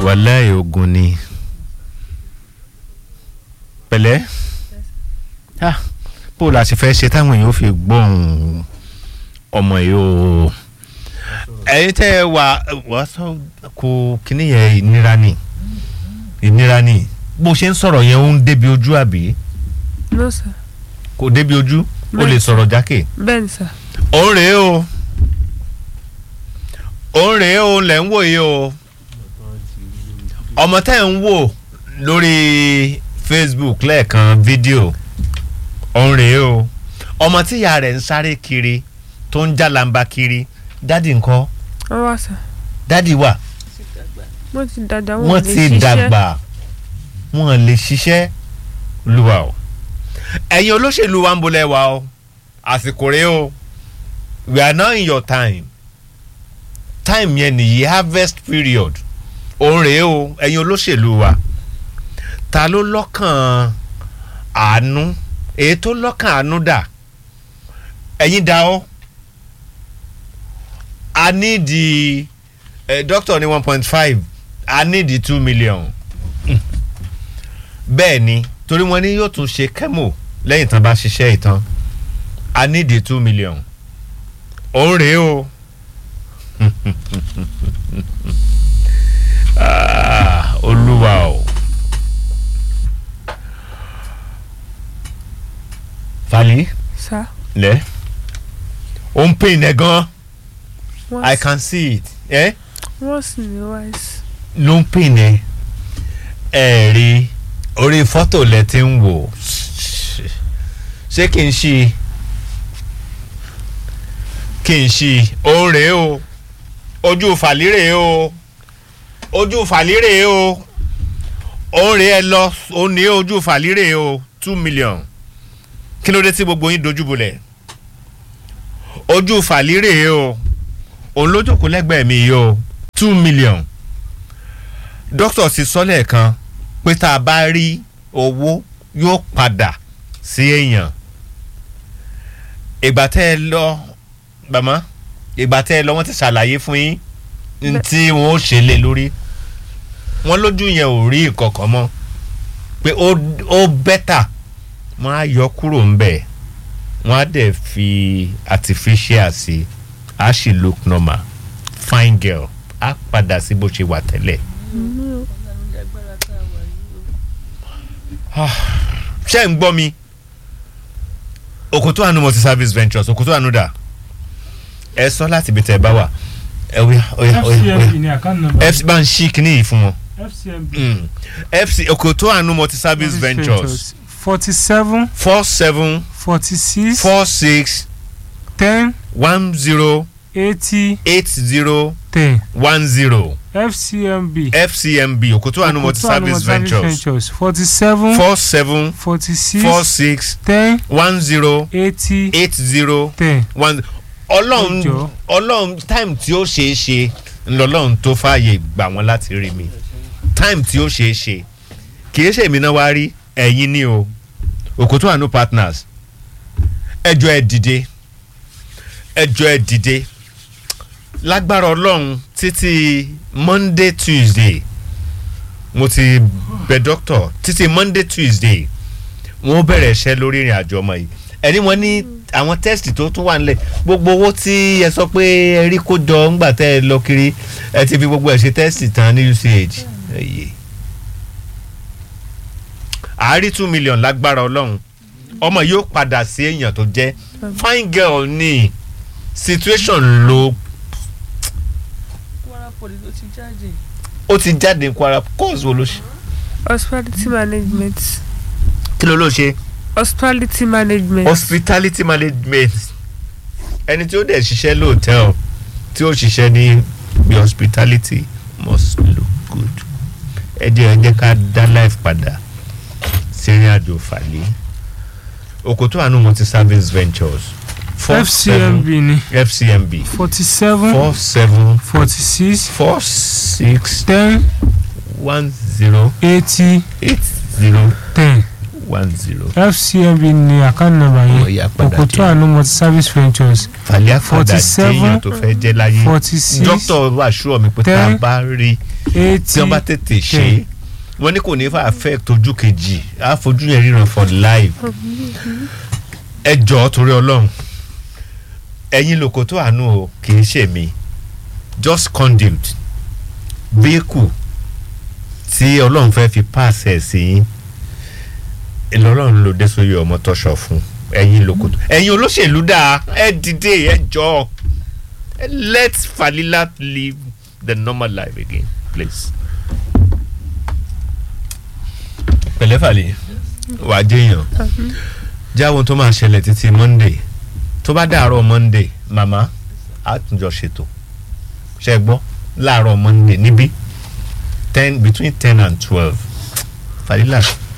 wàláì ogun ni pẹ̀lẹ́ ah bó la ṣe fẹ́ ṣe táwọn èèyàn fi gbóhùn ọmọ yìí o ẹ̀yin tẹ́ ẹ wà wà sọ kó kíní yẹn ìnira ni ìnira ni bó ṣe ń sọ̀rọ̀ yẹn ó ń débi ojú àbí no sir kò débi ojú ó lè Bẹ́ẹ̀. sọ̀rọ̀ jákè bẹ́ẹ̀ ni sir òun rèé o òun rèé o lẹ̀ ń wò yìí o ọmọ tẹ́ ń wò lórí Facebook lẹ́ẹ̀kan fídíò òun rèé o ọmọ tí ìyá rẹ̀ ń sáré kiri tó ń jálàmbá kiri dádì ńkọ́ wọ́n wá sir dádì wà wọ́n ti dàgbà wọ́n lè ti ṣiṣẹ́. dàgbà wọ́n lè ṣiṣẹ́ lùwà o ẹ̀yin olóṣèlú wa ń bolẹ̀ wa o àsìkò rèé o we are now in your time time yẹn nìyí harvest period òun rèé o ẹ̀yin olóṣèlú wa ta ló lọ́kàn àánú èyí tó lọ́kàn àánú dà ẹ̀yin dá o a ní di eh, doctor ní one point five a ní di two million bẹ́ẹ̀ ni torí wọn ní yóò tún ṣe kẹ́mò lẹ́yìn tán bá ṣiṣẹ́ ìtàn a ní di two million òun rèé o Ah, olúwa o fali sir lẹ ó ń pè ní gan wọ́n i sì- can see it eh? wọ́n sì ní wise ló ń pè ní ẹ rí orí fọ́tò lẹ ti ń wò ṣé kí n ṣí kí n ṣí òun rèé o ojú fàlírè o ojú fàlírè o òun rèé ẹ lọ òun ní ojú fàlírè o two million kí ló dé tí gbogbo yín dojú bolẹ̀ ojú fàlírè o òun ló jókòó lẹ́gbẹ̀ẹ́ mi yìí o two million dókítà sì sọ lẹ́ẹ̀kan pé tá a bá rí owó yóò padà sí èèyàn ìgbà tẹ́ ẹ lọ bàmá ìgbà tẹ́ ẹ lọ wọ́n ti ṣàlàyé fún yín ní Bẹ́- tí wọ́n ó ṣe lé lórí wọ́n lójú yẹn ò rí ìkọ̀kọ̀ mọ́ pé ó ó bẹ́tà wọ́n á yọ kúrò ńbẹ̀ wọ́n á dẹ̀ fi artificial sí á sì look normal fine girl á padà sí bó ṣe wà tẹ́lẹ̀. ṣé ń gbọ́ mi òkòtò àánú multi service ventures òkòtò àánú dà ẹ sọ láti ibi tẹ ẹ bá wà ẹ oya oya oya fcmb oya ní account number fc bá ń ṣí kinní yìí fún wọn fcmb Mm. fc òkòtò àánú multi service ventures forty seven four seven forty six four six ten one zero eighty eight zero ten one zero fcmb fcmb òkòtò àánú multi service ventures forty seven four seven forty four six six ten one zero eighty eight zero ten one ọlọ́run Ọjọ́. ọlọ́run time tí ó ṣeé ṣe ńlọlọ́run tó fààyè gbà wọ́n láti rí mi time tí ó ṣeé ṣe kì í ṣe èmi náà wá rí ẹ̀yin ní o òkòtò àánú partners ẹjọ́ ẹ dìde ẹjọ́ ẹ dìde lágbára ọlọ́run títí monday tuesday mo ti bẹ doctor títí monday tuesday wọn bẹ̀rẹ̀ iṣẹ́ lórí ìrìn àjò ọmọ yìí ẹni wọn ní àwọn tẹ́sítì tó tún wà nílẹ̀ gbogbo owó tí ẹ sọ pé ẹ rí kó jọ ńgbà tẹ́ ẹ lọ kiri ẹ ti fi gbogbo ẹ̀ ṣe tẹ́sítì tán ní uch ẹ̀yẹ. àárí two million lágbára ọlọ́run ọmọ yóò padà sí èèyàn tó jẹ́ fine girl ní situation ló Kwara Poly ló ti jáde. ó ti jáde ní kwara course wo ló ṣe hospitality management kí ló ló ṣe hospitality management hospitality management ẹni tí ó dẹ̀ ṣiṣẹ́ lóòtẹ́ọ̀ tí ó ṣiṣẹ́ ní bí hospitality must look good ẹ jẹ́ ẹ jẹ́ ká dá life padà sẹ́rìn àjò fàlẹ́ òkòtò àánú multi service ventures four fcmb seven ní fcmb forty seven four seven forty six four six ten one zero eighty eight zero ten one zero fcmb ní account number Ó yẹn yá padà òkòtó dé. àánú multi service ventures fàlẹ́ àfàdà 47, téèyàn tó fẹ́ jẹ́ láyé forty six dókítà wà ṣúọ̀ mi pé tá a ten, bá rí tí eighty wọ́n bá tètè ṣe ten. wọ́n ní kò ní fà affect ojú kejì á fojú yẹn ríran for life ẹ jọ̀ọ́ torí ọlọ́run ẹ̀yin lóko tó àánú o kì í ṣe mi just conduit vehicle tí ọlọ́run fẹ́ fi pass ẹ̀ sí yín ìlọlọ́run ló dé sórí ọmọ tọ́ṣọ fún ẹ̀yin lóko tó ẹ̀yin olóṣèlú dáa ẹ dìde ẹ jọ̀ọ́ let Falila live the normal life again please. pẹ̀lẹ́ Fàlẹ́ wàá jẹ́yàn jáwọ́ tó máa ṣẹlẹ̀ títí monday tó bá dàárọ̀ monday màmá á tún jọ ṣètò ṣe gbọ́ láàárọ̀ monday níbí ten between ten and twelve Falila